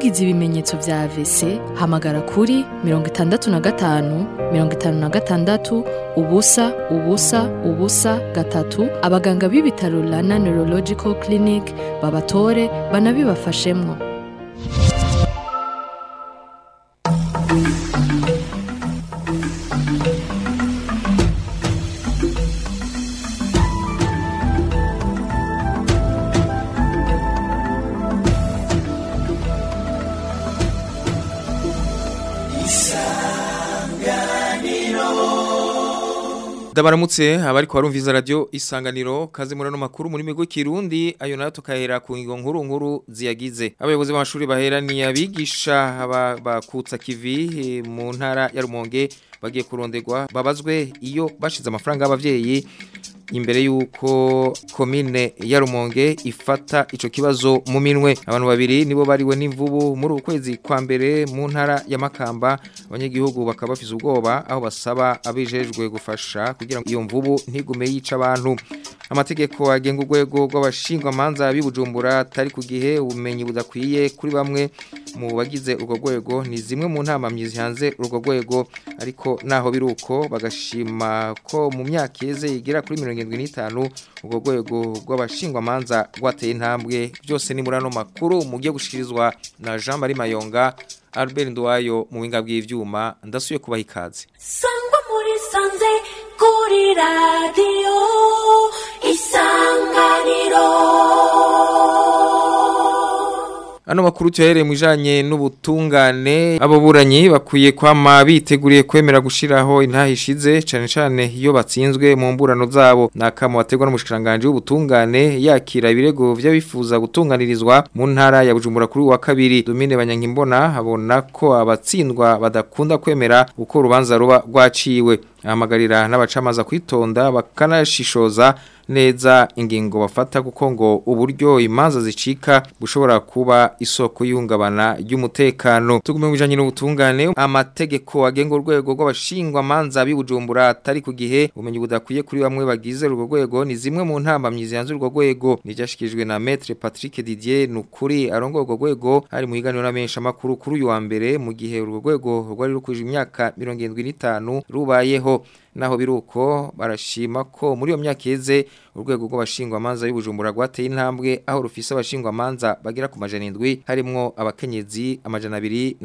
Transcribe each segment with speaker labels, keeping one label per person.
Speaker 1: wagize ibimenyetso vya AVC hamagara kuri mirongo itandatu na gatanu mirongo itanu na gatandatu ubusa ubusa ubusa gatatu abaganga b'ibitaro Rana Neurological Clinic babatore banabibafashemwo
Speaker 2: Dabaramutse abari kwa rumviza radio isanganiro kazi murano makuru muri migo kirundi ayo nayo tukahera ku ngingo nkuru nkuru ziyagize abayobozi b'amashuri bahera ni abigisha bakutsa kivi mu ntara ya Rumonge bagiye kurondegwa babazwe iyo bashize amafaranga y'abavyeyi imbere yuko komine ya Rumonge ifata ico kibazo mu minwe abantu babiri nibo bariwe n'imvubu muri ukwezi kwa mbere mu ntara ya Makamba abanyagihugu bakaba bafise ubwoba aho basaba abijejwe gufasha kugira ngo iyo mvubu ntigume yica abantu amategeko agenga urwego rw'abashingwa manza bibujumbura atari ku gihe ubumenyi budakwiye kuri bamwe mu bagize urwo rwego ni zimwe mu ntama myizi hanze urwo rwego ariko naho biruko bagashima ko mu myaka yeze igera kuri 75 urwo rwego rw'abashingwa manza rwateye intambwe byose ni murano makuru mugiye gushikirizwa na Jean Marie Mayonga Albert Ndwayo mu winga bw'ivyuma ndasuye kubaha ikaze
Speaker 3: sangwa muri sanze kuri radio isanganiro
Speaker 2: Ano makuru tuyahere mwijanye n'ubutungane abo buranyi bakwiye kwama biteguriye kwemera gushiraho intahishize cane cane iyo batsinzwe mu mburano zabo nakamo bategwa n'umushikiranganje w'ubutungane yakira ibirego vy'abifuza gutunganirizwa mu ntara ya Bujumbura kuri wa kabiri Domine Banyankimbona abona ko abatsindwa badakunda kwemera uko urubanza ruba rwaciwe ahamagarira n'abacamaza kwitonda bakanashishoza neza ingingo bafata kuko ngo uburyo imanza zicika bushobora kuba isoko y'ihungabana ry'umutekano tugume bijanye n'ubutungane amategeko agenga urwego rw'abashingwa manza bibujumbura atari ku gihe umenye budakwiye kuri bamwe bagize urwo rwego ni zimwe mu ntamba myizi yanze urwo rwego nijashikijwe na Maître Patrick Didier nukuri arongo urwo rwego ari mu higaniro n'amenyesha makuru kuri uyu wa mbere mu gihe urwo rwego rwari rukuje imyaka 75 rubayeho naho biruko barashima ko muri iyo myaka yeze urwego rw'abashingwa manza y'ubujumbura rwateye intambwe aho rufise abashingwa manza bagera ku majana 7 harimo abakenyezi amajana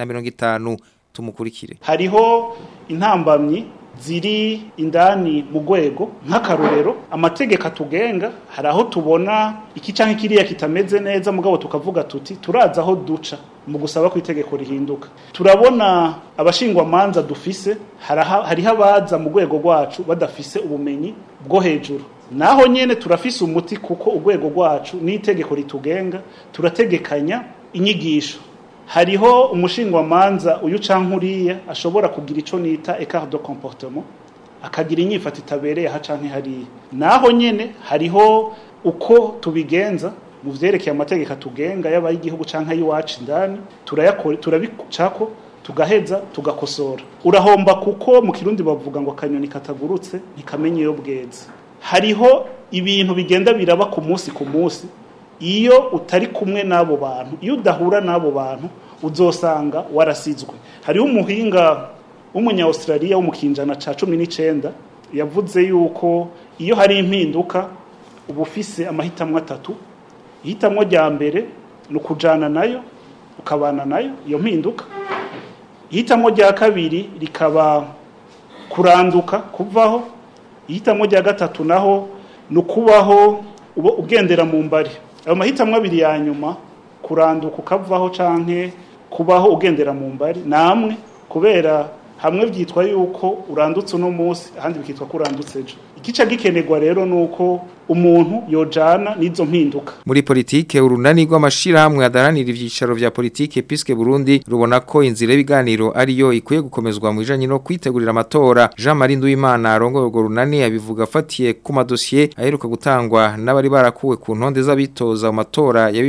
Speaker 2: 250 tumukurikire
Speaker 4: hariho intambamyi ziri indani mu rwego nk'akarorero amategeko atugenga hari aho tubona iki canke kiriya kitameze neza mugabo tukavuga tuti turaza aho duca mu gusaba ko itegeko rihinduka turabona abashingwa manza dufise hariho abaza mu rwego rwacu badafise ubumenyi bwo hejuru naho nyene turafise umuti kuko urwego rwacu n'itegeko ritugenga turategekanya inyigisho hariho umushingwamanza uyu canke uriya ashobora kugira ico nita écart de comportement akagira inyifato itabereye aha canke hariya naho nyene hariho uko tubigenza mu vyerekeye amategeko atugenga yaba y'igihugu canke y'iwacu indani turayakora turabicako tugaheza tugakosora urahomba kuko mu kirundi bavuga ngo akanyoni katagurutse ntikamenye iyo bweze hariho ibintu bigenda biraba ku munsi ku munsi iyo utari kumwe n'abo bantu iyo udahura n'abo bantu uzosanga warasizwe hariho umuhinga w'umunya Australia wo mu kinjana ca 19 yavuze yuko iyo hari impinduka uba ufise amahitamo atatu ihitamwo rya mbere ni ukujana nayo ukabana nayo iyo mpinduka ihitamwo rya kabiri rikaba kuranduka kuvaho ihitamwo rya gatatu naho ni ukubaho ugendera mu mbari ayo mahitamo abiri ya nyuma kuranduka ukavaho canke kubaho ugendera mu mbari namwe kubera hamwe byitwa yuko urandutse uno munsi ahandi bikitwa ko urandutse ejo ikica gikenerwa rero nuko umuntu yojana n'izo mpinduka
Speaker 2: muri politike urunani rw'amashirahamwe adaranira ivyicaro vya politike Piske Burundi rubona ko inzira y'ibiganiro ariyo ikwiye gukomezwa mu bijanye no kwitegurira amatora Jean Marie Nduwimana arongoye urwo runani abivuga afatiye ku madosiye aheruka gutangwa n'abari barakuwe ku ntonde z'abitoza mu matora ya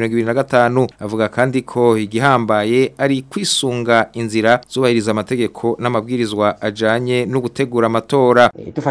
Speaker 2: 2025 avuga kandi ko igihambaye ari kwisunga inzira zubahiriza amategeko n'amabwirizwa ajanye no gutegura amatora
Speaker 5: dufatiye ku karorero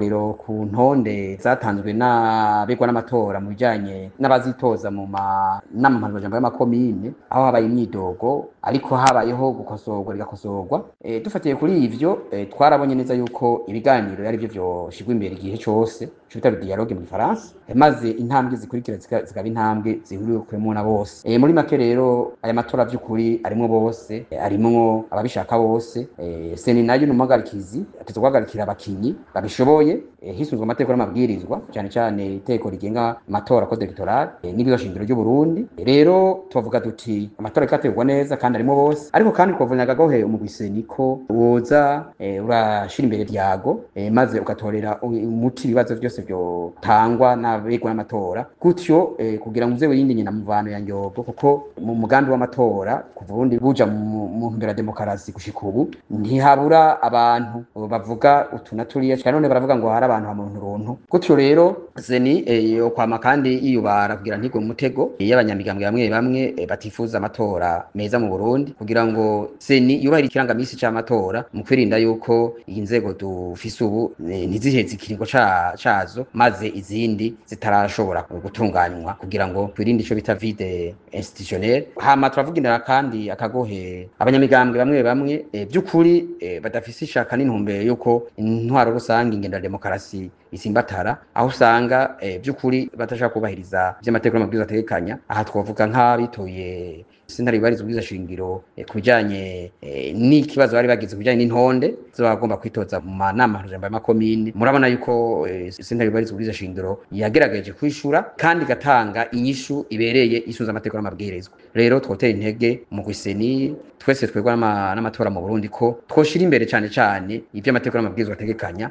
Speaker 5: akarorero ku ntonde zatanzwe n'abegwa n'amatora mu bijanye n'abazitoza mu manama mpanuzajambo y'amakomine aho habaye imyidogo ariko habayeho gukosorwa rigakosorwa e, dufatiye kuri ivyo e, twarabonye neza yuko ibiganiro ari byo vyoshirwa imbere igihe cose ico bita dialogue mu gifaransa e, maze intambwe zikurikira zika- zikaba intambwe zihuriwemo na bose e, muri make rero aya matora vy'ukuri arimwo bose e, arimwo ababishaka bose e, seni nayo n'umuhagarikizi ateza guhagarikira abakinyi babishoboye e, hisunzwe amategeko n'amabwirizwa cyane cyane iteko rigenga amatora code electoral e, n'ibiro shingiro ry'u Burundi E, rero tuvuga duti amatora ikategurwa neza kandi arimo bose ariko kandi twavunyaga gahe umugwiseni ko woza e, urashira imbere vyago e, maze ugatorera u- umuti ibibazo byose byotangwa n'abegwa n'amatora gutyo e, kugira ngo uze wirinde nyina muvano ya nyogo kuko mu mugambi w'amatora kuva ubundi buja mu mu ntumbero ya demokarasi gushika ubu ntihabura abantu bavuga utu na turiya cyane none baravuga ngo hari abantu hamuntu runtu gutyo rero zeni e, yo kwama kandi yiyubara kugira ntigwe mu mutego e, y'abanyamigambwe bamwe bamwe e, batifuza amatora meza mu Burundi kugira ngo seni yubahirize ikirangamisi c'amatora mu kwirinda yuko iyi nzego dufise ubu e, ntiziheze ikiringo ca- cazo maze izindi zitarashobora gutunganywa kugira ngo twirinde ico bita vide institutionnel hama turavugira kandi akagohe abanyamigambwe bamwe bamwe e, by'ukuri e, badafise ishaka n'intumbero yuko intwaro rusange ingendo ya demokarasi isimbatara aho usanga e, by'ukuri batashaka kubahiriza vy'amategeko n'amabwiriza ategekanya aha twavuga nk'abitoye sentare ibariza ubwiza shingiro eh, ku bijanye eh, n'ikibazo bari bagize ku bijanye n'intonde z'abagomba kwitoza mu manama mpuzamahanga y'amakomine murabona yuko eh, sentare ibariza ubwiza shingiro yagerageje kwishura kandi igatanga inyishu ibereye isuza amategeko n'amabwirizwa rero twotera intege mu gwiseni twese twegwa n'ama- n'amatora mu Burundi ko twoshira imbere cane cane ivyo amategeko n'amabwirizwa ategekanya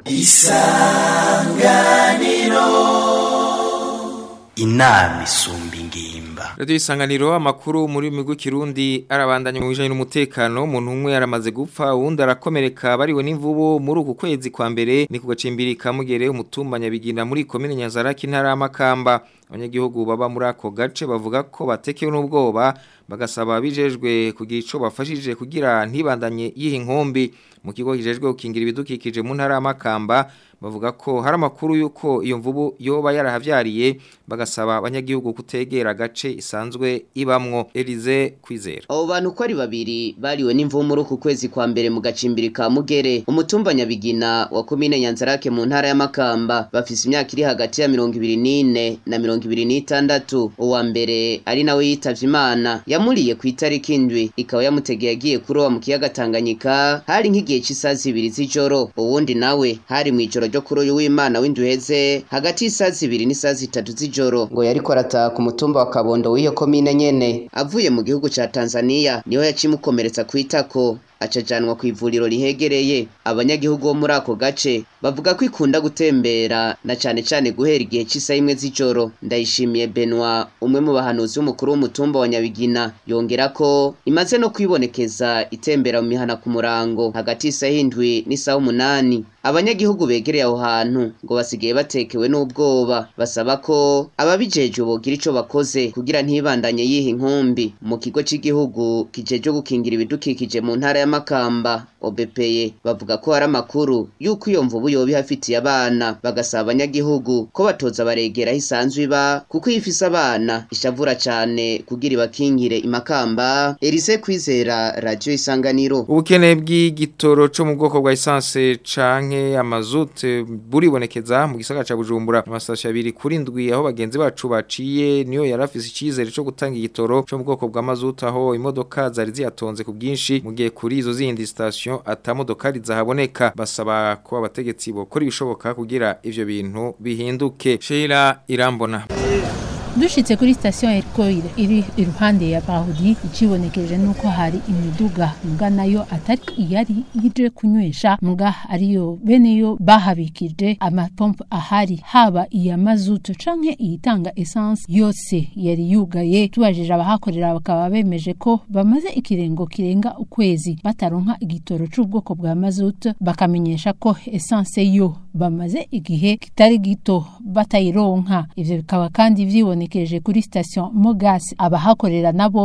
Speaker 6: inama isumba ingimba
Speaker 2: Radio isanganiro amakuru muri migwi kirundi arabandanya mu bijanye n'umutekano umuntu umwe yaramaze gupfa uwundi arakomereka bariwe n'imvubu muri uku kwezi kwa mbere ni ku gacimbiri ka mugere umutumba nyabigina muri komine Nyanzaraki ntara y'Amakamba abanyagihugu baba muri ako gace bavuga ko batekewe n'ubwoba bagasaba bijejwe kugira ico bafashije kugira ntibandanye yiha inkombi mu kigo kijejwe gukingira ibidukikije mu ntara y'Amakamba bavuga ko hari amakuru yuko iyo mvubu yoba yarahavyariye bagasaba abanyagihugu kutegera agace isanzwe ibamwo Elize kwizera
Speaker 7: abo bantu uko ari babiri bariwe n'imvubu muri uku kwezi kwa mbere mu gacimbiri ka mugere umutumba nyabigina wa komine nyanzarake mu ntara y'amakamba bafise imyaka iri hagati ya mirongo ibiri n'ine na mirongo ibiri n'itandatu uwa mbere ari nawe yitavye imana yamuriye ku itariki indwi ikaba yamutegeye agiye kuroba mu kiyaga tanganyika hari nk'igihe c'isaha zibiri z'ijoro uwundi nawe hari mw'ijoro ryo kuri uyu w'imana w'induheze hagati y'isaha zibiri n'isaha zitatu z'ijoro ngo yariko arataha ku mutumba wa kabondo w'iyo komine nyene avuye mu gihugu ca tanzaniya niho yacimukomeretsa kw'itako acajanwa ku ivuriro rihegereye abanyagihugu bo muri ako gace bavuga ko ikunda gutembera na cane cane guhera igihe c'isa imwe z'ijoro ndayishimiye Benoit umwe mu bahanuzi b'umukuru w'umutumba wa Nyabigina yongera ko imaze no kwibonekeza itembera mu mihana ku murango hagati y'isaha indwi n'isaha umunani abanyagihugu begereye aho hantu ngo basigaye batekewe n'ubwoba basaba ko ababijejwe bogira ico bakoze kugira ntibandanye yiha inkumbi mu kigo c'igihugu kijejwe gukingira ibidukikije mu ntara ya Makamba OBPE bavuga ko hari amakuru yuko iyo mvubu yoba ihafitiye abana bagasaba abanyagihugu ko batoza baregera aho isanzwe iba kuko iyo ifise abana ishavura cane kugira ibakingire imakamba Elise Kwizera Radio Isanganiro
Speaker 2: ubukene bw'igitoro cyo mu bwoko bwa essence canke amazute buribonekeza mu gisagara ca Bujumbura amasasha abiri kuri ndwi aho bagenzi bacu baciye niyo yarafise icizere cyo gutanga igitoro cyo mu bwoko bwa mazuta aho imodoka zari ziyatonze ku bwinshi mu gihe kuri izo zindi station atamodoka rizahaboneka basaba ko abategetsi bokora ibishoboka kugira ivyo bintu bihinduke Sheila Irambona
Speaker 8: dushitse kuri sitasiyo ya erikoire iri iruhande ya bahudi ikibonekeje nuko hari imiduga mbwa nayo atari iyari ije kunywesha mbwa ariyo bene yo bahabikije amapompo ahari haba iya mazutu canke iyitanga essence yose yari yugaye tubajije abahakorera bakaba bemeje ko bamaze ikirengo kirenga ukwezi bataronka igitoro c'ubwoko bwa mazutu bakamenyesha ko essence yo bamaze igihe kitari gito batayironka ivyo bikaba kandi vyiboneka bibonekeje kuri station Mogas abahakorera nabone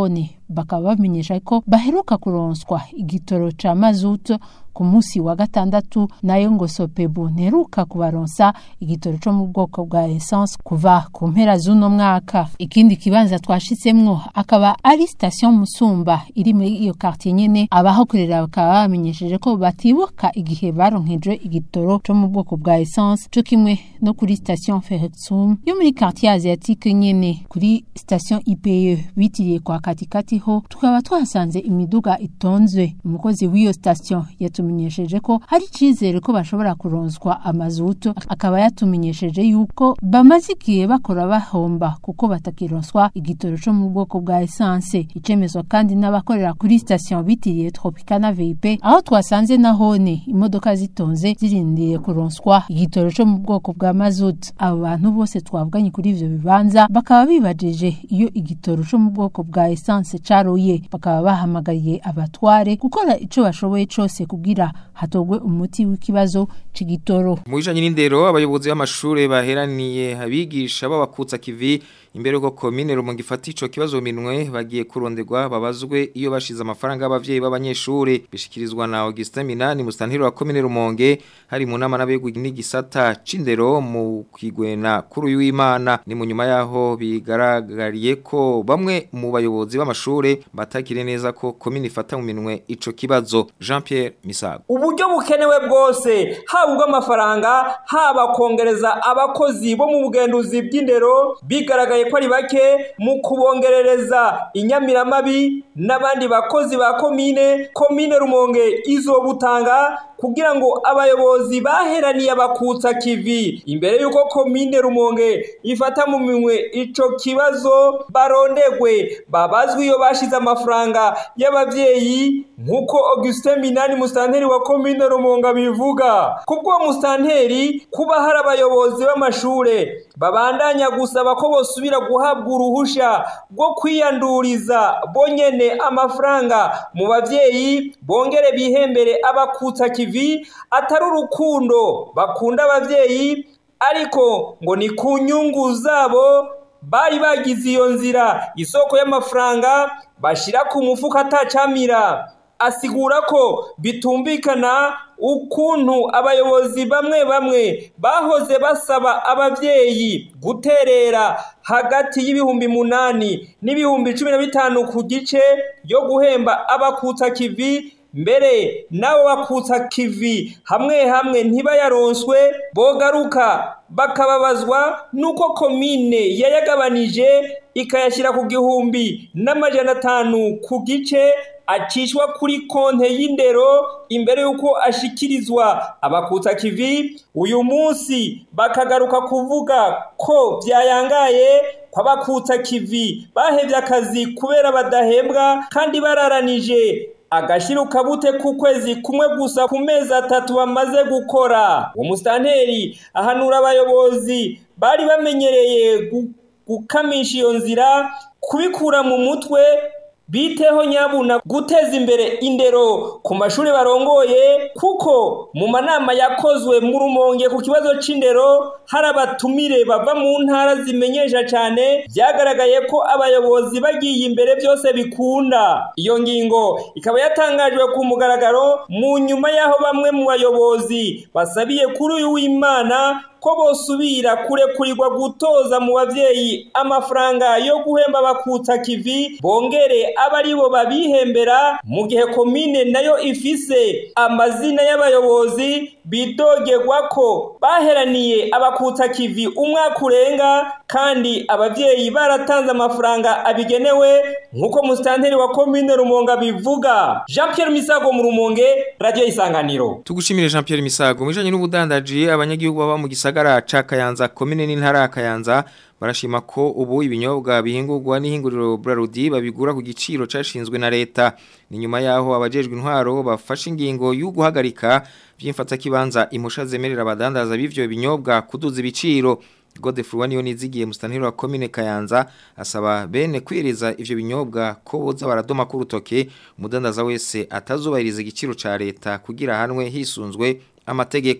Speaker 8: bakaba bamenyesha ko baheruka kuronswa igitoro ca mazutu ku munsi wa gatandatu nayo ngo sopebu nteruka kubaronsa igitoro co mu bwoko bwa essence kuva ku mpera z'uno mwaka ikindi kibanza twashitsemwo akaba ari station musumba iri muri iyo quartier nyene abahakorera bakaba bamenyesheje ko batibuka igihe baronkejwe igitoro co mu bwoko bwa essence co kimwe no kuri station Ferretsum yo muri quartier asiatique nyene kuri station IPE bitiriye kwa katikati ho tukaba twasanze imiduga itonzwe umukozi w'iyo station yatumenyesheje ko hari icizere ko bashobora kuronswa amazuto akaba yatumenyesheje yuko bamaze igihe bakora bahomba kuko batakironswa igitoro co mu bwoko bwa essence icemezwa kandi n'abakorera kuri station bitiriye Tropicana VIP aho twasanze nahone imodoka zitonze zirindiriye kuronswa igitoro co mu bwoko bwa mazut abo bantu bose twavuganye kuri ivyo bibanza bakaba bibajije iyo igitoro co mu bwoko bwa essence caroye bakaba bahamagariye abatware gukora ico bashoboye cose kugira hatogwe umuti w'ikibazo c'igitoro
Speaker 2: mu bijanye n'indero abayobozi b'amashure baheraniye abigisha babakutsa kivi imbere yuko komine Rumonge ifata ico kibazo mu minwe bagiye kuronderwa babazwe iyo bashize amafaranga y'abavyeyi b'abanyeshure bishikirizwa na Augustin Minani mustantiro wa komine Rumonge hari mu nama n'abegwi n'igisata c'indero mu kwigwena kuri uyu w'Imana ni mu nyuma yaho bigaragariye ko bamwe mu bayobozi b'amashure batakire neza ko komine ifata mu minwe ico kibazo Jean Pierre Misago
Speaker 9: uburyo bukenewe bwose haba ubw'amafaranga haba kongereza abakozi bo mu bugenduzi bw'indero bigaragaye ko ari bake mu kubongerereza inyamiramabi n'abandi bakozi ba komine komine rumonge izobutanga kugira ngo abayobozi baheraniye abakutsa kivi imbere y'uko komine rumonge ifata mu minwe ico kibazo barondegwe babazwe iyo bashize amafaranga y'abavyeyi nk'uko Augustin Minani mustanteri wa komine rumonge abivuga kubwo mustanteri kuba hari abayobozi b'amashure babandanya gusaba ko bosubira guhabwa uruhusha rwo kwiyanduriza bonyene amafaranga mu bavyeyi bongere bihembere abakutsa kivi atari urukundo bakunda abavyeyi ariko ngo ni ku nyungu zabo bari bagize iyo nzira isoko y'amafaranga bashira ku mufuka atacamira asigura ko bitumvikana ukuntu abayobozi bamwe bamwe bahoze basaba abavyeyi guterera hagati y'ibihumbi munani n'ibihumbi cumi na bitanu ku gice yo guhemba abakutsa kivi mbere nabo bakutsa kivi hamwe hamwe ntibayaronswe bogaruka bakababazwa nuko komine yayagabanije ikayashyira ku gihumbi n'amajana atanu ku gice acishwa kuri konte y'indero imbere y'uko ashikirizwa abakutsa kivi uyu munsi bakagaruka kuvuga ko byayangaye kw'abakutsa kivi bahevye akazi kubera badahembwa kandi bararanije agashyira ukabute ku kwezi kumwe gusa ku mezi atatu bamaze gukora uwo musitanteri ahanura abayobozi bari bamenyereye gukamisha iyo nzira kubikura mu mutwe biteho nyabuna guteza imbere indero ku mashuri barongoye kuko mu manama yakozwe mu rumonge ku kibazo c'indero hari abatumire bava mu ntara zimenyesha cyane byagaragaye ko abayobozi bagiye imbere byose bikunda iyo ngingo ikaba yatangajwe ku mugaragaro mu nyuma y'aho bamwe mu bayobozi basabiye kuri uyu w'imana ko bosubira kurekurirwa gutoza mu bavyeyi amafaranga yo guhemba abakutsa kivi bongere aba ari bo babihembera mu gihe komine nayo ifise amazina y'abayobozi bidogerwa ko baheraniye abakutsa kivi umwaka urenga kandi abavyeyi baratanze amafaranga abigenewe nk'uko musitanteri wa komine rumonge bivuga jean pierre misago mu rumonge radiyo isanganiro
Speaker 2: tugushimire Jean Pierre Misago mwijanye n'ubudandaji abanyagihugu baba mu gisagara ca Kayanza komine n'intara ya Kayanza barashima ko ubu ibinyobwa bihingurwa n'ihinguriro Brarudi babigura ku giciro cashinzwe na leta ni nyuma yaho abajejwe intwaro bafashe ingingo yo guhagarika vyimfata kibanza imposha zemerera abadandaza b'ivyo binyobwa kuduza ibiciro Godefroid niyo nizigiye mustaniro wa commune Kayanza asaba bene kwireza ivyo binyobwa ko boza baradoma ku rutoke umudandaza wese atazubahiriza igiciro ca leta kugira hanwe hisunzwe amategeko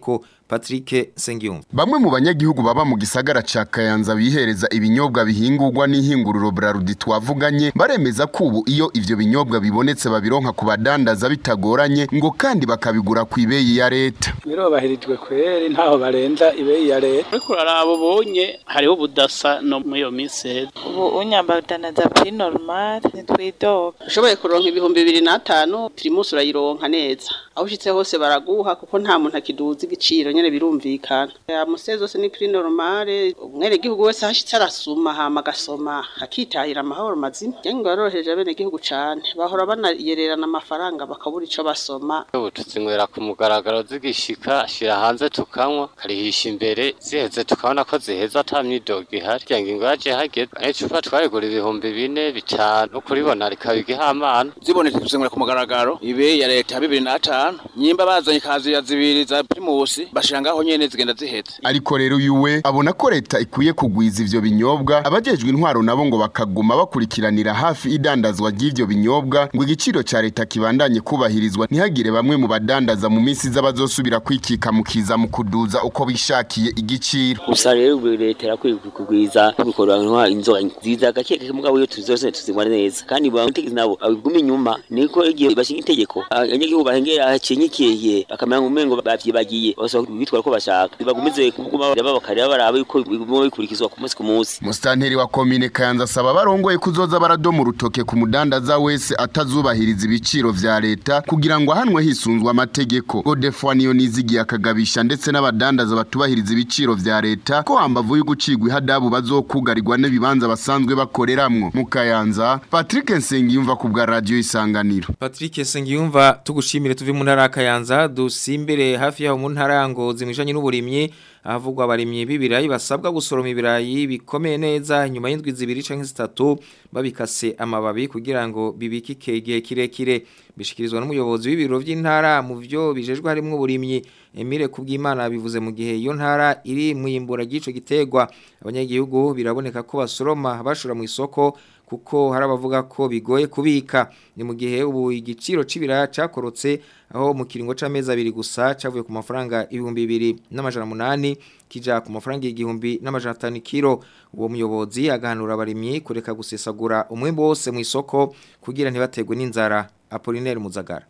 Speaker 2: Patrick Sengiyumva
Speaker 10: Bamwe mu banyagihugu baba mu gisagara ca Kayanza bihereza ibinyobwa bihingurwa n'ihinguriro Brarudi twavuganye baremeza ko ubu iyo ivyo binyobwa bibonetse babironka ku badandaza bitagoranye ngo kandi bakabigura ku ibeyi ya leta.
Speaker 11: birobahirijwe kweri ntaho barenza ibeyi ya leta ariko uraraba ubonye hariho ubudasa no muri iyo minsi heza
Speaker 12: ubu unyambadanaza pri normal ntitwidoga
Speaker 13: ushoboye kuronka ibihumbi bibiri n'atanu pirimusi urayironka neza aho ushitse hose baraguha kuko nta muntu akiduza igiciro nyene birumvikana amuse zose ni pri normale umwenegihugu wese hashitse arasuma hama agasoma akitahira amahoro mazima yange baroroheje abenegihugu cane bahora banayererana amafaranga bakabura ico basoma
Speaker 14: ubu tuzinywera ku mugaragaro zigishika ashira hanze tukanywa karihisha imbere ziheze tukabona ko ziheza ata myidogo ihari kugira ngo ingo yaje hageze n'icupa twayigura ibihumbi bine bitanu kuribona rikaba igihamana
Speaker 15: zibonetse tuzinywera ku mugaragaro ibe ya leta bibiri n'atanu nyimba bazanye kaziya zibiri za primusi bashira ngaho nyene zigenda ziheze
Speaker 10: Ariko rero yuwe abona ko leta ikwiye kugwiza ivyo binyobwa abajejwe intwaro nabo ngo bakaguma bakurikiranira hafi idandazwa ry'ivyo binyobwa ngo igiciro ca leta kibandanye kubahirizwa ntihagire bamwe mu badandaza mu minsi z'abazosubira kwikika mu kiza mu kuduza uko bishakiye igiciro.
Speaker 16: gusa rero ubu leta irakwiye kugwiza bikoranwa inzoga nziza gake gake mugabo iyo tuzose tuzinywa neza kandi bamutegezi nabo abiguma inyuma niko igihe bashinga itegeko abanyagihugu bahengera hacenyekiye bakamenya ngo umengo bavyibagiye basaba bitwara ko bashaka bagumize kuguma baba bakareba baraba yuko biguma bikurikizwa ku munsi ku munsi
Speaker 10: Mustanteri wa komine Kayanza asaba barongoye kuzoza baradoma urutoke ku mudandaza wese atazubahiriza ibiciro vya leta kugira ngo ahanwe hisunzwe amategeko. Godefroid niyo nizigiye akagabisha ndetse n'abadandaza batubahiriza ibiciro vya leta ko hambavu y'ugucigwa ihadabu bazokugarirwa n'ibibanza basanzwe bakoreramwo. Mu Kayanza, Patrick Nsengiyumva ku bwa radio Isanganiro.
Speaker 2: Patrick Sengiyumva tugushimire tuvi mu ntara ya Kayanza dusimbere hafi yaho mu ntara ya Ngozi mwijanye n'uburimyi ahavugwa abarimyi b'ibirayi basabwa gusoroma ibirayi bikomeye neza nyuma y'indwi zibiri canke zitatu babikase amababi kugira ngo bibikike igihe kirekire bishikirizwa n'umuyobozi w'ibiro vy'intara mu vyo bijejwe harimwo uburimyi Emile Kubwimana bivuze mu gihe iyo ntara iri mu yimbura gico gitegwa abanyagihugu biraboneka ko basoroma bashora mu isoko kuko hari abavuga ko bigoye kubika ni mu gihe ubu igiciro c'ibiraya cakorotse aho mu kiringo c'amezi abiri gusa cavuye ku mafaranga ibihumbi bibiri n'amajana munani kija ku mafaranga igihumbi n'amajana atanu kilo uwo muyobozi agahanura abarimyi kureka gusesagura umwimbo wose mu isoko kugira ntibategwe n'inzara Apollinaire Muzagara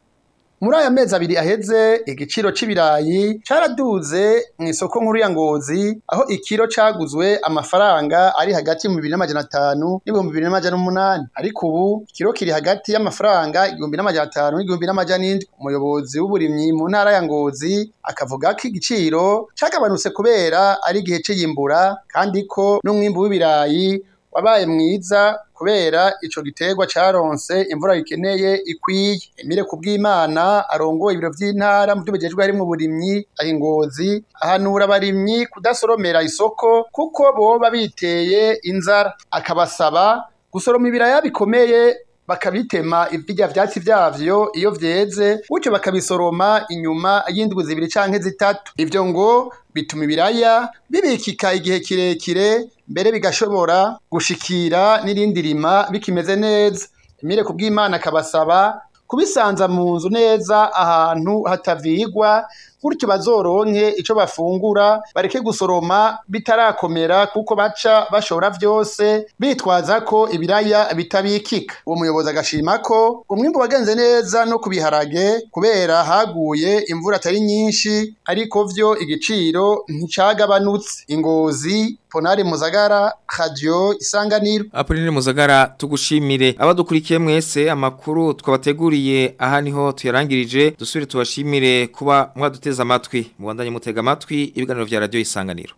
Speaker 17: muri aya mezi abiri aheze igiciro c'ibirayi caraduze mu isoko nkuru ya ngozi aho ikiro caguzwe amafaranga ari hagati mu bibiri n'amajana atanu n'ibihumbi bibiri n'amajana umunani ariko ubu ikiro kiri hagati y'amafaranga igihumbi n'amajana atanu n'igihumbi n'amajana indwi umuyobozi w'uburimyi mu ntara ya ngozi akavuga ko igiciro cagabanutse kubera ari igihe c'iyimbura kandi ko n'umwimbu w'ibirayi wabaye mwiza kubera ico giterwa caronse imvura gikeneye ikwiye Emile kubw'Imana arongoye ibiro vy'intara mu by'ubujejwe harimo uburimyi ahingozi ahanura abarimyi kudasoromera isoko kuko boba biteye inzara akabasaba gusoroma ibiraya bikomeye bakabitema ibirya vyatsi vyavyo iyo vyeze gutyo bakabisoroma inyuma y'indwi zibiri canke zitatu ivyo ngo bituma ibiraya bibikika igihe kirekire mbere bigashobora gushikira n'irindi rima bikimeze neza Emile kubw'Imana akabasaba kubisanza mu nzu neza ahantu hatavigwa gutyo bazoronke ico bafungura bareke gusoroma bitarakomera kuko baca bashora vyose bitwaza ko ibiraya bitabikika uwo muyobozi agashima ko umwimbu wagenze neza no kubiharage kubera haguye imvura atari nyinshi ariko vyo igiciro nticagabanutse ingozi Ponari Muzagara Radio Isanganiro
Speaker 2: Apoline Muzagara tugushimire abadukurikiye mwese amakuru twabateguriye aha niho tuyarangirije dusubire tubashimire kuba mwaduteza amatwi mubandanye mutega amatwi ibiganiro vya radio Isanganiro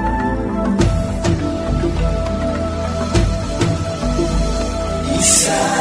Speaker 6: Isa